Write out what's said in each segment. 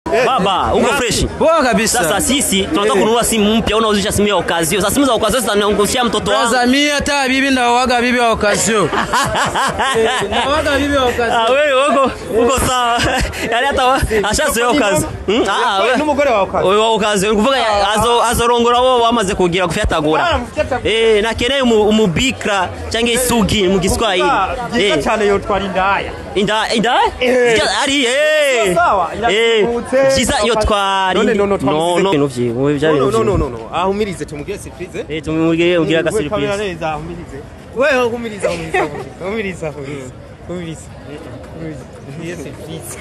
Baba, uko fresh? Poa kabisa. Sasa sisi tunataka kununua simu mpya, unauzisha simu ya okazio. Sasa simu za okazio zitaniangushia mtoto wangu. Braza mimi hata bibi ndawaga bibi wa okazio. Ndawaga bibi wa okazio. Ah, wewe uko uko sawa. Yaani hata wa- ashazoea okazio. Hmm? Ah, wewe n'umugore wawe ukaza wewe wa okazio. Nikuvuga azo azorongora wo wamaze kugira kufyatagura. Eh, nakeneye umu- umubikra cyangwa isugi mu Giswahili. byiza Eh, cyane yotwara indaya inda inda Eh. ari eh Sawa, eh irazungurutse, jiza iyo twari None, no, no, no twamusize. no ibintu vyiwe bya no no bintu no no no ahumirize tumugire surprise eh tumubwire ugira ga We kamera surprise neza ahumirize wewe humiriza humiriza humiriza humiriza humiriza humiriza Tugire surprise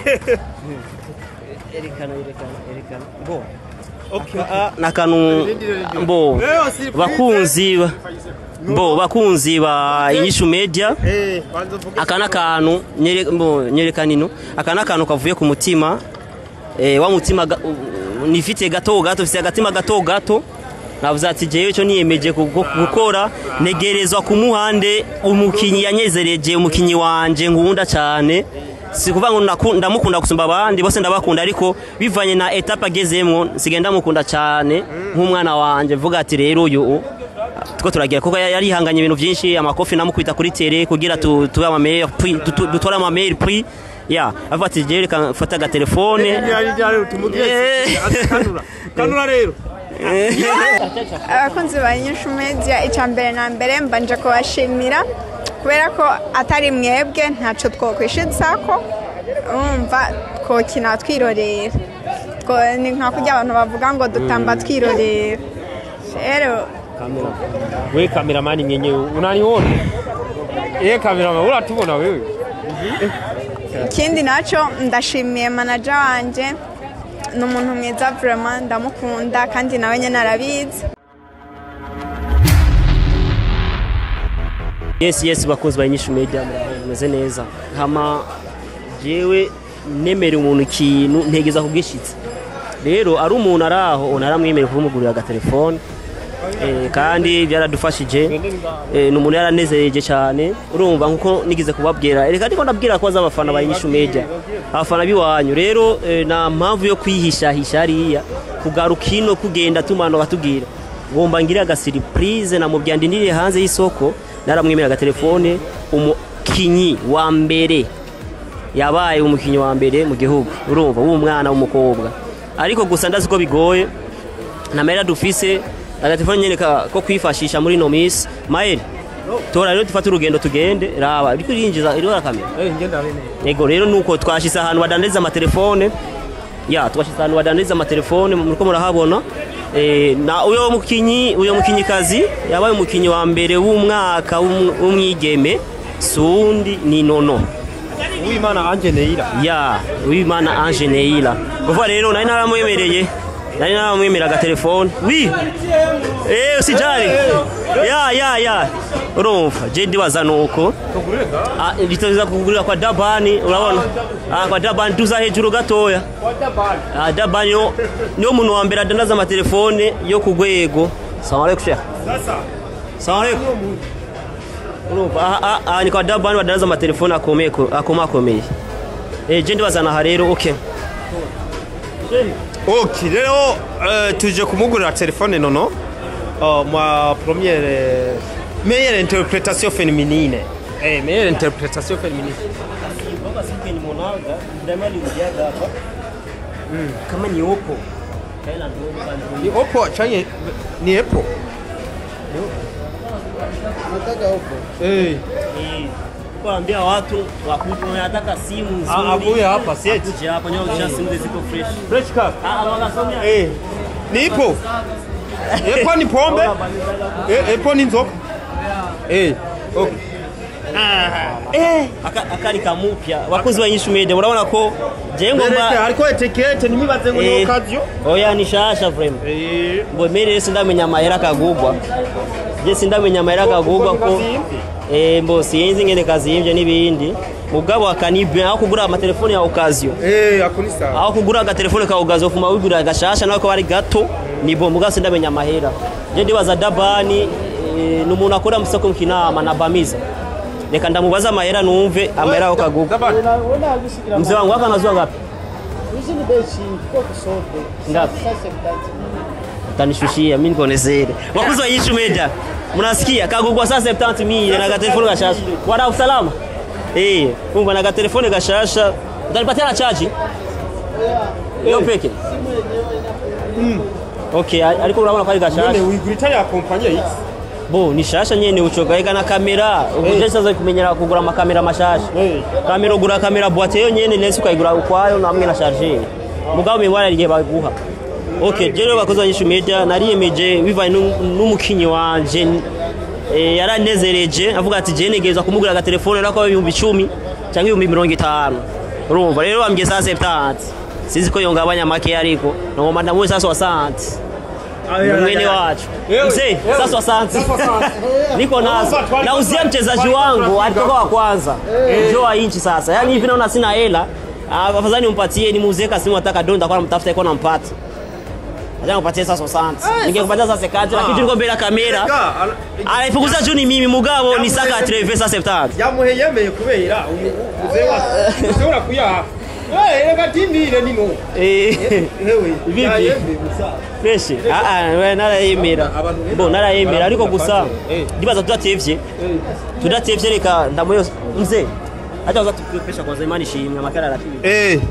erekana erekana erekana bo okay nakanu mbo Leo surprise. bakunzi ba- mbo bakunzi ba inyishu media eh banza uvuge aka n'akantu nyere- mbo, nyerekana ino aka n'akantu kavuye ku mutima eh, wa mutima ga- u- nifite gato gato mfite agatima gato gato navuze ati jewe cyo niyemeje kugo- gukora negerezwa ku muhande umukinyi yanyezereje umukinyi wanje ngunda cyane si kuvuga ngo naku- ndamukunda gusumba abandi bose ndabakunda ariko bivanye na etape agezemwo nsigaye ndamukunda cyane nk'umwana wanje vuga ati rero uyu u- tuko turagira kuko yari yihanganye ibintu byinshi amakofi namukubita kuri tere kugira tu- tube ama meilleur prix tu- tu- dutore ama meilleur prix ya avuga ati jewe reka mfate agatelefone ryari ryari tumugire Eh. surprise kanura kanura rero abakunzi ba nyinshi media icya mbere na mbere mbanje kubashimira kubera ko atari mwebwe ntacyo twokwishyuza ko urumva twokina twirorera Two- ni nka kurya abantu bavuga ngo dutamba twirorera rero we kameramani mwenyewe unaniona ye kameramani uratubona wewe ikindi nacyo ndashimiye manaja wanjye ni umuntu mwiza vraiment ndamukunda kandi nawe nyine arabizi yes yes bakunzi ba inyishu media meze neza hama jewe nemere umuntu ikintu ntegeza kubwishitse rero ari umuntu ari aho naramwemereye kumugurira agatelefone eh, kandi byaradufashije eh, ni umuntu yaranezereje cyane urumva nkuko nigize kubabwira reka ariko ndabwira ko aza abafana ba inyishu media abafana biwanyu rero eh, nta mpamvu yo kwihishahisha hariya kugaruka ino kugenda tumana batubwira ngomba ngire agasiripurize namubwira ndindiriye hanze y'isoko naramwemera agatelefone umukinyi wa mbere yabaye umukinnyi wa mbere mu gihugu urumva w'umwana w'umukobwa ariko gusa ndazi ko bigoye nta mahera dufise agatelefone nyine ka- ko kwifashisha muri ino minsi mayeri tora rero dufate urugendo tugende raba iri kurinjiza iriho kamera eh ngenda bene yego rero nuko twashyize ahantu badandariza amatelefone ya twashyize ahantu badandariza amatelefone muriko murahabona Eh, na uyo mukinyi uyo mukinyikazi yabaye umukinyi wa mbere w'umwaka w'um- w'umwigeme sundi ni nono uwimana anje neira ya wimana ange neira kuva rero nari naramwemereye nari naramwemera agatelefone wi eh usijali ya ya ya urumva je ndibaza nuko Ah, biteza kugurira kwa dabani urabona Ah, kwa dabani tuza hejuru gatoya Ah, dabani yo niyo muntu wa mbere adandaza amatelefone yo ku rwego salamu alaikum sheikh salamu alaikum urumva aha- aha aha ni kwa dabani badandaza amatelefone akomeye ko- akomakomeye Eh, je ndibazana aha rero okay ok rero eh, tuje kumugurira telefone nono Oh, ma première meilleure interprétation féminine eh meilleure interprétation féminine kama ni opo ni oppo chanye ni apple eh kuambia watu wakuja wanataka simu Ah, nzuri avuye hapa sieti kuja hapa nyo kisha simu ziko fresh fresh car ah wanasomea eh ni ipo epo ni pombe eh epo ni nzoka eh okay Aka- akari kamupya wakozi wa Yishu Media urabona ko je Bereke, ngomba hariko etikete nimibaze ngo ni Eh, occasion oya ni shasha vraiment eh ngo mere sindamenya amahera kagugwa je sindamenya amahera kagugwa ko eh mbo sinzi ngene kazimvye n'ibindi mugabo akanibe aho kugura amatelefone ya occasion eh akuni sawa aho kugura agatelefone ka occasion ufuma wigurira agashasha nawe ko bari gato nibo mugabo sindamenya amahera je ndibaza dabani eh, ni umuntu akora musoko mkinama na bamiza reka ndamubaza amahera numve amahera aho kagugwa Dabani. mzee wangu hapa anazua ngapi ngapi utanishushia mimi niko nezere wakuzi wa Yishu Media mnasikia kagugwa saa 70 mille na gatelefoni gashasha wada usalama eh kumva na gatelefoni gashasha utanipatia na chaji hiyo peke okay ariko urabona ko ari gashasha none wigurita ya kompanyi X bo ni shasha nyene ucogaika na kamera ubuje sasa kumenyera kugura amakamera mashasha Eh. kamera ugura kamera boîte yo nyene nese ukayigura ukwayo namwe na charger mugabo mibara rigiye baguha okay je rero bakoze abanyishu media nariyemeje bivanye n'u- n'umukinyi wanje eh, yaranezereje avuga ati je negeza kumugura agatelefone nako ibihumbi icumi cyangwa ibihumbi mirongo itanu urumva rero bambwiye saa 70 sinzi ko yongabanya make ariko ngoma ndamuwe saa 60 mwene wacu mzee sasa asante niko nazo nauzia mchezaji wangu alitoka wa kwanza ndio wa inchi sasa yani hivi naona sina hela Ah, afadhali nimpatie nimuuzie kasimu ataka donda kwa namtafuta iko nampata acha nipatie sasa asante ningekupatia sasa sekati lakini tuko mbele ya kamera anaifukuza juu ni mimi mugabo ni saka treve sasa 70 yamuhe yemeye kubera umuze wa ushobora kuyaha Eh, reka timire nino eh hewe Vipi? yayemeye gusa fresh ah ah we narayemera bo narayemera ariko gusa Eh. ndibaza tudatevye tudatevye reka ndamuyo mzee hata uza tukupesha kwanza imani shimwe amakara arakibi eh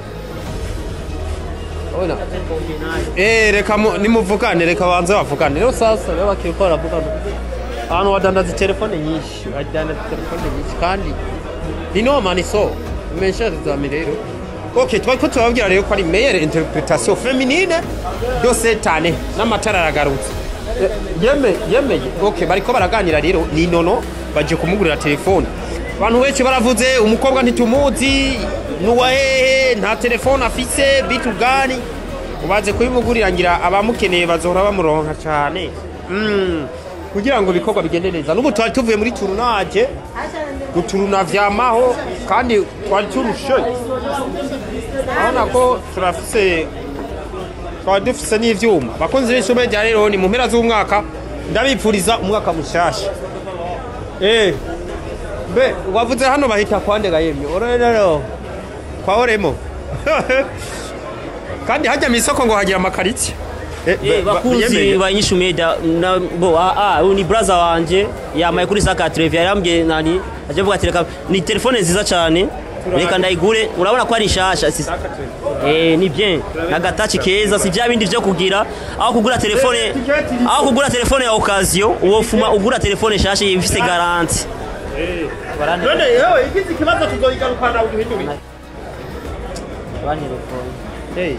Ona. Eh, reka mu- nimuvugane reka banze bavugane rero sasa rero bakiriko baravugana ahantu badandaza telefone nyinshi badandaza telefone nyinshi kandi nino maniso mensherizami rero ok twari ko tubabwira rero ko ari meilleure interpretation féminine de cette année n'amatara aragarutse Eh, yeme yemeye ok bariko baraganira rero ni nono baje kumugurira telefone abantu benshi baravuze umukobwa ntitumuzi nuwa hehe nta telefone afise bitu gani ubaze kubimugurira ngira abamukeneye bazohora bamuronka cyane mm. kugira ngo ibikorwa bigende neza n'ubu twari tuvuye muri turunaje guturuna vyamaho kandi twari turushe urabona ko turafise twari dufise n'ivyuma abakunzi b'ishume rya rero ni mu mpera z'umwaka ndabipfuriza umwaka mushasha eh mbe wavuze hano bahita kwandega yemye orero kwa oremo kandi hajya mu isoko ngo hagira amakaritsiye Eh, Eh, ba- bakunzi yemeye. banyishu media na bo ah ah uyu ni brother wanje yamaye kuri saka treve yarambye nani aje vuga ati reka ni telefone nziza cyane reka ndayigure urabona ko ari nshasha si- eh ni bien na gatachi keza si bya bindi byo kugira aho kugura telefone aho kugura telefone ya occasion uwo fuma ugura telefone nshasha ifise garanti none yewe igize ikibazo tuzoyigarukana uduhindure Hey.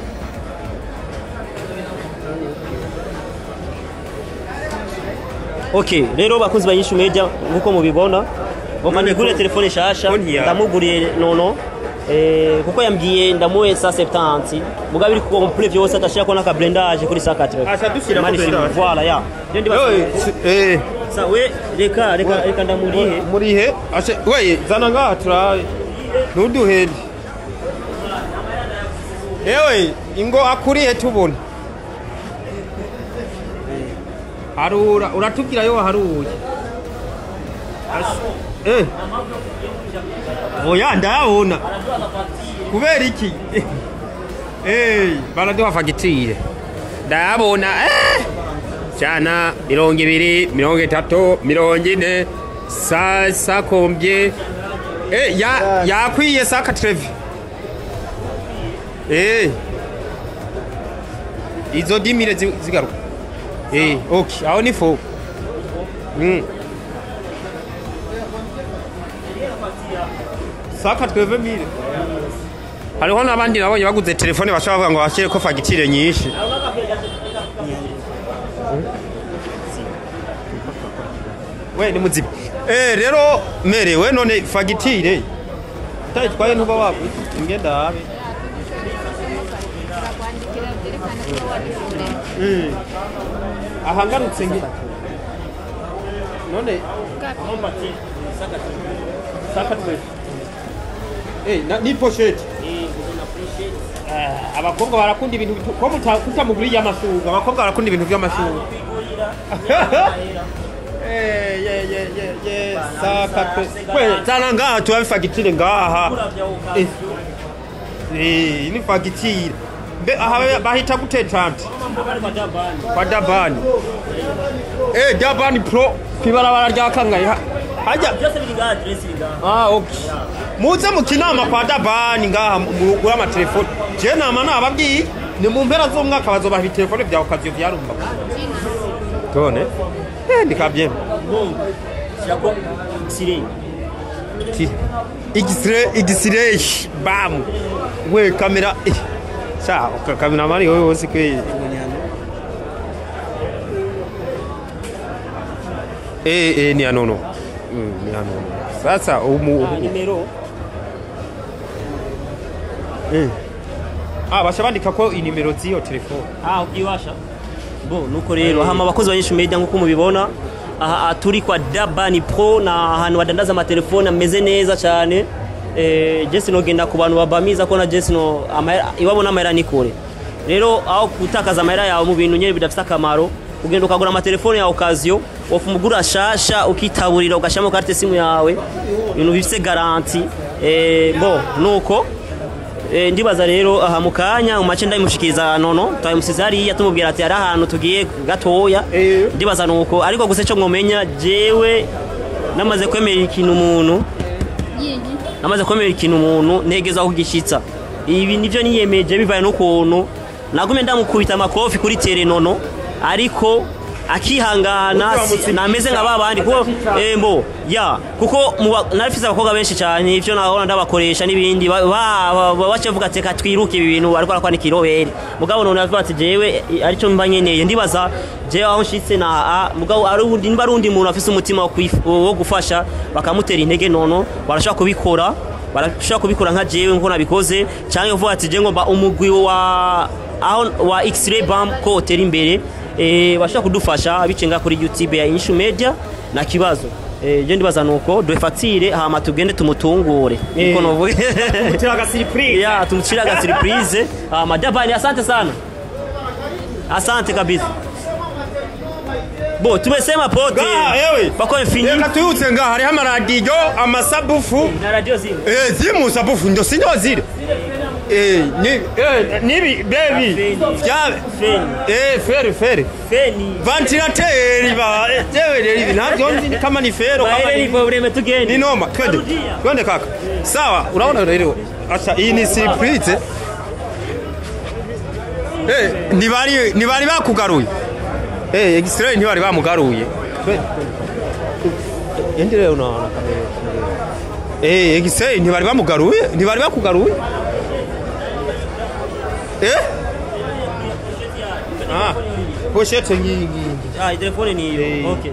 Okay, rero bakunzi banyishu media nkuko mubibona ngoma nigure telefone nshasha Konti yawe. ndamuguriye nono eh, kuko yambwiye ndamuhe sa 70 mugabe iri complete vyose atashira ko naka blendage kuri sa 4 Acha dushyiramo Mani shimwe, blendage. voilà ya ndio ndi Yewe, si- eh, sa we reka reka reka ndamurihe murihe Ache- weye zana ngaha turabe ntuduhende yewe ingo akurihe tubona harura uratubwira yo waharuye Ash- eh. oya ndayabona kubera iki Eh, baraduha fagitire ndayabona eh. cyana mirongo ibiri mirongo itatu mirongo ine sa sakombye eh, ya, yakwiye saka trevi eh. izo dimire zi- zigaruka eh, ok aho ni fo mm. saka tweve mire hariho n'abandi nabonye baguze telefone bashobora kuvuga ngo bashyire ko fagitire nyinshi we ni muziba eh rero merewe none fagitire utayitwaye ntuba waguze ingenda habe Mm. aha ngarutse nge none saka twese eh na- ni pochette Eh, abakobwa barakunda ibintu bitu- ko muta- kutamuguriye amasuga abakobwa barakunda ibintu by'amasuga Eh, ye, ye, ye, ye, saka twese we zana ngaha tubabe fagitire ngaha Eh, eh, ni fagitire Be- aha bahita gute tante kwa dabani eh dabani pro kwibarabara rya kangaye ha- hajya byose biri ngaha aderesi iri ngaha ah okay muze mu kinama kwa dabani ngaha mugura amatelefone je nama nababwiye ni mu mpera z'umwaka bazobaha ibitelefone vya okaziyo vyarumba tone eh ndikabyemba shyirako sireni Ti- igisire igisire bam we kamera eh, sa ka- kamera mari wewe wose kwe eh eh ni anono mm, ni anono sasa umu nimero ah basha bandika ko inimero z'iyo telefone ah ubyiwasha bo nuko rero hama abakozi ba nyinshi media nk'uko mubibona aha turi kwa dabani pro na ahantu badandaza amatelefone ameze neza cyane eh, jesi nogenda ku bantu babamiza ko na jesi no amahera- iwabo n'amahera ni kure rero aho gutakaza amahera yawe mu bintu nyine bidafite akamaro ugenda ukagura amatelefone ya okaziyo wofu umugura shasha ukitaburira ugashyiramo karite simu yawe ibintu bifite garanti eh, bo nuko Eh, ndibaza rero aha mu kanya mu mace ndayimushikiriza nono twayimusize hariya tumubwira ati hari ahantu tugiye gatoya Eh. ndibaza nuko ariko gusa icyo mwomenya jewe namaze kwemera ikintu umuntu namaze kwemera ikintu umuntu ntegeza kugishyitsa ibi nibyo niyemeje bivaye n'ukuntu nagumye ndamukubita amakofi kuri terenono ariko akihangana si- nameze nka babandi kuko eh, mbo ya kuko mu ba- narifise abakobwa benshi cyane ivyo nahora ndabakoresha n'ibindi ba- ba- ba- ba- baca bavuga ati reka twiruke ibi bintu ariko arakora n'ikirobere mugabo none avuga ati jewe eh, arico mba nkeneye ndibaza jewe aho nshitse na a mugabo ari undi niba ari undi muntu afise umutima wo kwif- wo gufasha bakamutera intege nono barashobora kubikora barashobora kubikora nka jewe nkuko nabikoze cyangwa uvuga ati je ngomba umugwi wa aho wa x-ray bam ko utera imbere eh, bashobora kudufasha bicenga kuri youtube ya inshu media na kibazo eh, je ndibaza nuko dufatire hama tugende tumutungure niko novuga tiraga surprise ya tumchira ga surprise hama dabani asante sana asante kabisa bo tumesema pote Ga, ewe. bako infini reka tuyutse nga hariho amaradiyo amasabufu na radio zimwe Eh, ziri mu sabufu ndo sinyo ziri Eh, ni eh, nibi bebi vya feni eh fere fere feni ventilateri ba eh, jewe rero ibi ntabyo nzi kama ni fero kama baere ni ni probleme tugende ni noma twende twende kaka sawa unaona rero acha iyi ni surprise eh ntibari ntibari bakugaruye eh extrait ntibari bamugaruye Twende, twende. Endi rero unaona kamera eh extrait ntibari bamugaruye ntibari bakugaruye eh ah pochette nyingi ah telefone ni Eh. hiyo okay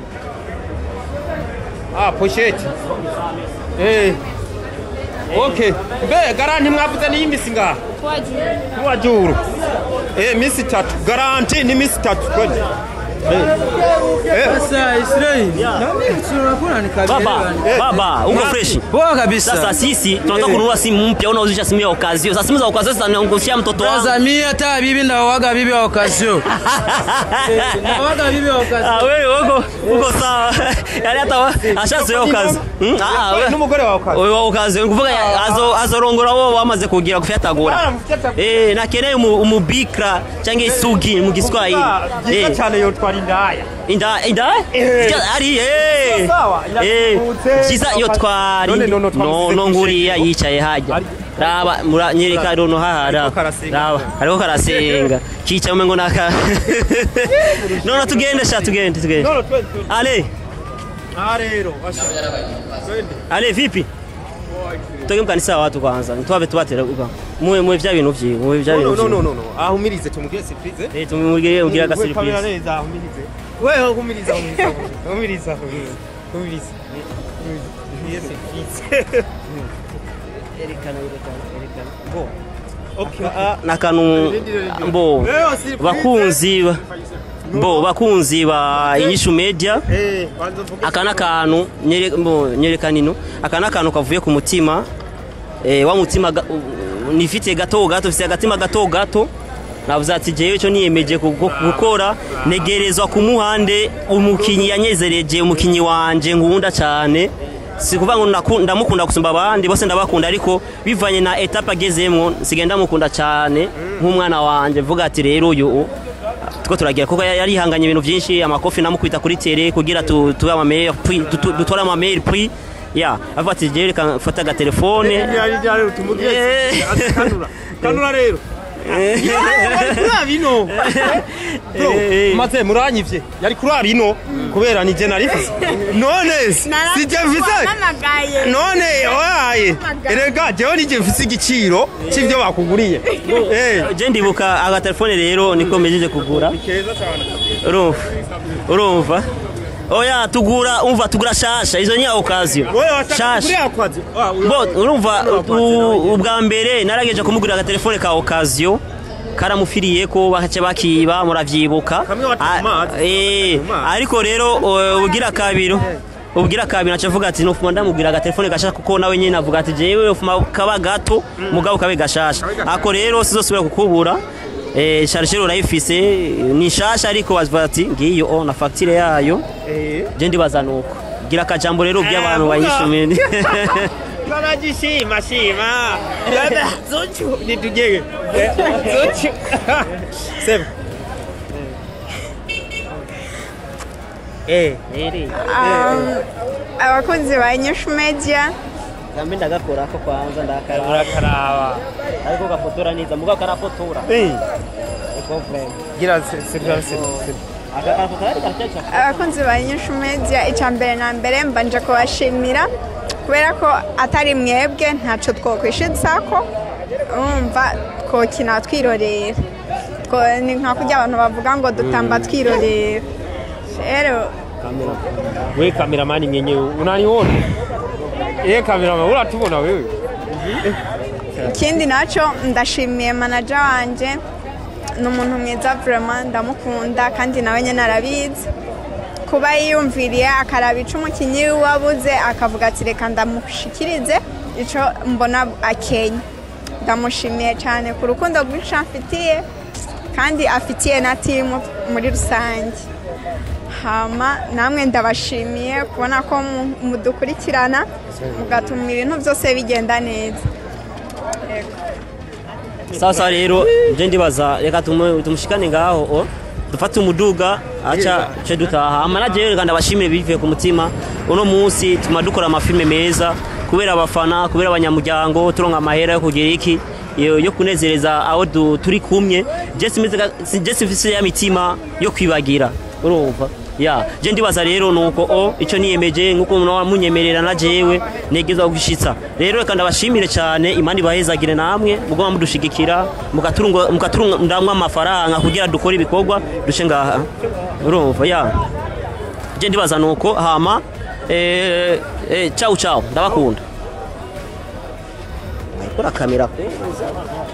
Ah, pochette. Eh. Okay. Be garanti mwavuze ni imisi ngaha. Kwa juru. Eh, misi tatu. Garanti ni misi tatu. Kweli. Eh. Eh. Sasa Israeli. Na mimi tunakula ni kabisa. baba Eh. baba uko fresh Poa kabisa. sasa sisi tunataka kununua simu mpya unauzisha simu ya okazio sasa simu za okazio sasa naongoshia mtoto wangu Sasa mimi hata bibi ndawaga bibi wa okazio. Ndawaga bibi wa okazio. Ah, wewe uko uko sawa yani hata wa- ashazoea okazi Hmm? Ah, we- N'umugore wawe kazi. wewe wa okazi ni kuvuga azo azorongora wo wamaze kugira gufyatagura Ah, mufyatagura. eh nakeneye umu- umubikra cyangwa isugi mu giswahili Byiza eh cyane yotwara indaya. inda inda Eh. Sija- ari eh Sawa, eh iratubutse. kiza iyo twari None, none, no twamusize no ku nguriya ishengero. yicaye hajya Ari- raba mura- nyereka rono hahara Ariko karasenga. raba ariko karasenga kicaye umengo naka none tugende sha tugende tugende None twende. twende. ale Ah rero. Asha. Twende. ale vipi tuge mkanisa watu kwanza ntwabe tubatera uga muwe muwe vya bintu vyiwe muwe vya No bintu no no vyiwe no no. Ahumirize tumugire surprise. eh tumugire ugira ga We kamera surprise neza ahumirize. Wewe humiriza humiriza. Humiriza humiriza. Humiriza. Humiriza. surprise. erekana erekana erekana Bo. Okay. nakanu mbo Leo surprise. bakunzi ba- mbo bakunzi ba inyishu media Eh, banza mvuge. aka n'akantu nyere- mbo, nyerekana ino aka n'akantu kavuye ku mutima eh, wa mutima ga- u- nifite gato gato mfite agatima gato gato navuze ati jewe cyo niyemeje kugo- gukora negerezwa ku muhande umukinyi yanyezereje umukinyi wanje ngunda cyane si kuvuga ngo naku- ndamukunda gusumba abandi bose ndabakunda ariko bivanye na etape agezemwo nsigaye ndamukunda cyane nk'umwana wanjye vuga ati rero uyu u- two turagira kuko yari yihanganye ibintu byinshi amakofi namukubita kuri tere kugira tu- tube amameilleur prix tu- tu- dutore amameilleur prix ya avuga ati jewe reka mfata agatelefone Eh. kanura kanura rero kuraba ino bro Eh. maze muranyivye yari kuraba ino kubera ni je narifise none si je mfise Naramagaye. none oyaye erega jewe nije mfise igiciro c'ivyo bakuguriye Eh. je ndibuka agatelefone rero niko mejije kugura keza cyane urumva urumva oya tugura umva tugura shasha izo ni occasion wowe washaka shasha kuriya kwazi Ah, uyu- bo urumva Urumva u- ubwa mbere narageje kumugurira agatelefone ka occasion karamufiriye ko bace bakiba muravyibuka Kamwe watuma Ah, amazi. eh, Amazi. ariko rero uh, ugira kabiri ubwira kabiri naca avuga ati nufuma ndamubwira agatelefone gashasha kuko nawe nyine avuga ati jewe ufuma kaba gato mugabo kabe gashasha ako rero sizosubira kukubura eh, chargeur urayifise ni shasha ariko bavuga ati ngiyo o na facture yayo Eh. je ndibaza nuko gira akajambo rero ubwiye Eh, abantu vuga. bayishimiye Barajishima shima. Dada zochu nitujege. Zochu. Sema. Eh. Um, abakunzi ba nyushu media kambe ndagakora ko kwanza ndakara Urakaraba. ariko gafotora neza mugabo karafotora Eh. iko frame Gira serivisi serivisi. aka karafotora ariko karacaca abakunzi ba nyushu media icya mbere na mbere mbanje kubashimira kubera ko atari mwebwe ntacyo twokwishyuza ko urumva twokina twirorera Two- ni nka kurya abantu bavuga ngo dutamba twirorera rero We kameramani mwenyewe unaniona? Eh kameramani uratubona wewe? ikindi nacyo ndashimiye manaja wanjye ni umuntu mwiza vurema ndamukunda kandi nawe nyine arabizi kuba yiyumviriye akaraba icyo umukinnyi we wabuze akavuga ati reka ndamushikirize icyo mbona akenya ndamushimiye cyane ku rukundo rwinshi amfitiye kandi afitiye na timu muri rusange hama namwe ndabashimiye kubona ko mu- mudukurikirana mugatuma ibintu byose bigenda neza sasa rero nje ndibaza reka tumu- tumushikane ngaho o dufate umuduga aca ce dutaha amanaje rero kandi abashimire bivuye ku mutima uno munsi tuma dukora amafilme meza kubera abafana kubera abanyamuryango turonka amahera yo kugira iki yo yo kunezereza aho du- turi kumwe je simeze ka- si- je simfise ya mitima yo kwibagira urumva ya je ndibaza rero nuko o ico niyemeje nkuko umuntu munyemerera na jewe negeza gushitsa rero reka ndabashimire cyane imana ibahezagire namwe mugoma mudushigikira mugaturunga mugaturundamwe amafaranga kugira dukore ibikorwa dushe ngaha urumva ya je ndibaza nuko hama eh, eh, ciao ciao ndabakunda kora kamera kuza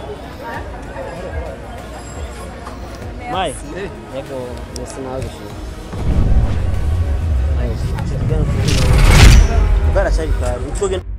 Mai, yego, nasinaje. Mai, tugana. Tugana cyari kare. Utwoge